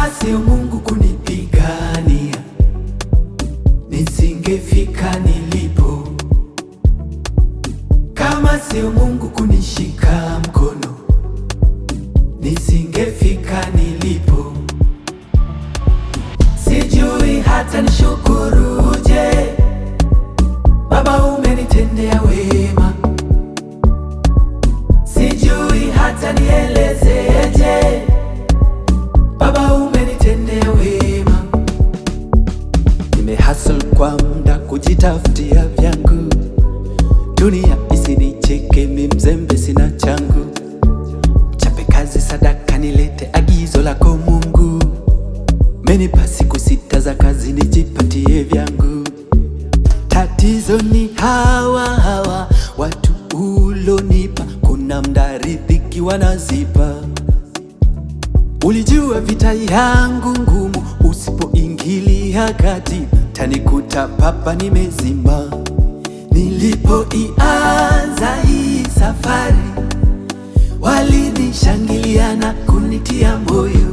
Kama sio Mungu kunipigania, nisingefika nilipo. Kama sio Mungu kunishika mkono, nisingefika nilipo. Sijui hata nishukuruje, Baba umenitendea wema. Sijui hata nielezeje, Baba umenitendea wema. Nimehustle kwa muda kujitafutia vyangu, dunia isinicheke, mi mzembe sina changu. Chape kazi sadaka, nilete agizo lako Mungu. Menipa siku sita za kazi, nijipatie vyangu. Tatizo ni hawa hawa watu ulonipa, kuna mda riziki wanazipa. Ulijua vita yangu ngumu, usipoingilia kati tanikuta papa nimezima. Nilipoianza hii safari, walinishangilia na kunitia moyo.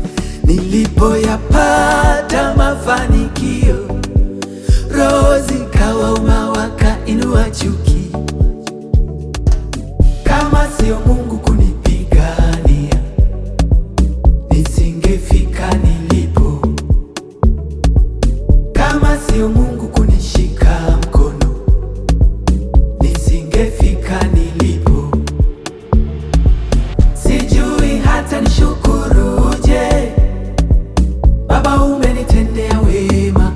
Nilipoyapata mafanikio, roho zikawauma, wakainua chuki. Kama sio Mungu kunipigania, nisingefika nilipo. Kama sio Mungu kunishika mkono, nisingefika nilipo. Sijui hata nishukuruje, Baba umenitendea wema.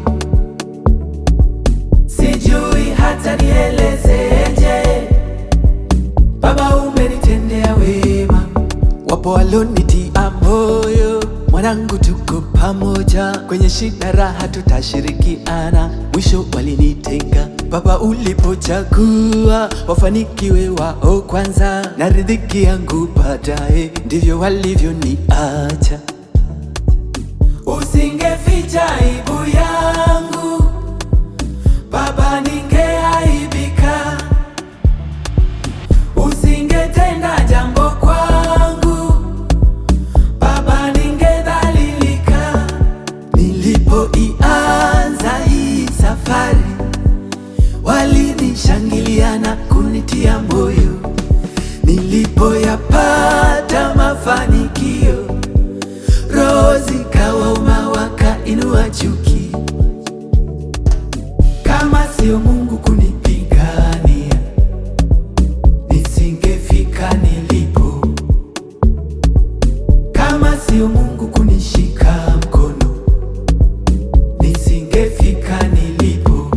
Sijui hata nielezeje, Baba umenitendea wema. Wapo walonitia moyo, mwanangu, tuko pamoja kwenye shida, raha tutashirikiana. Mwisho walinitenga, Baba ulipochagua wafanikiwe wao kwanza, na riziki yangu baadaye, ndivyo walivyoniacha. Usingeficha aibu yangu Baba, ningeaibika. Usingetenda jambo kwangu Baba, ningedhalilika. Nilipoianza hii safari, walinishangilia na kunitia moyo. Nilipoyapata mafanikio, roho zikawauma, wakainua chuki. Kama sio Mungu kunipigania, nisingefika nilipo. Kama sio Mungu kunishika mkono, nisingefika nilipo.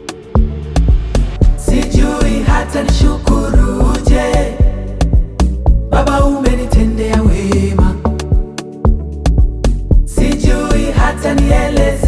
Sijui hata nishukuruje, Baba umenitendea wema. Sijui hata nieleze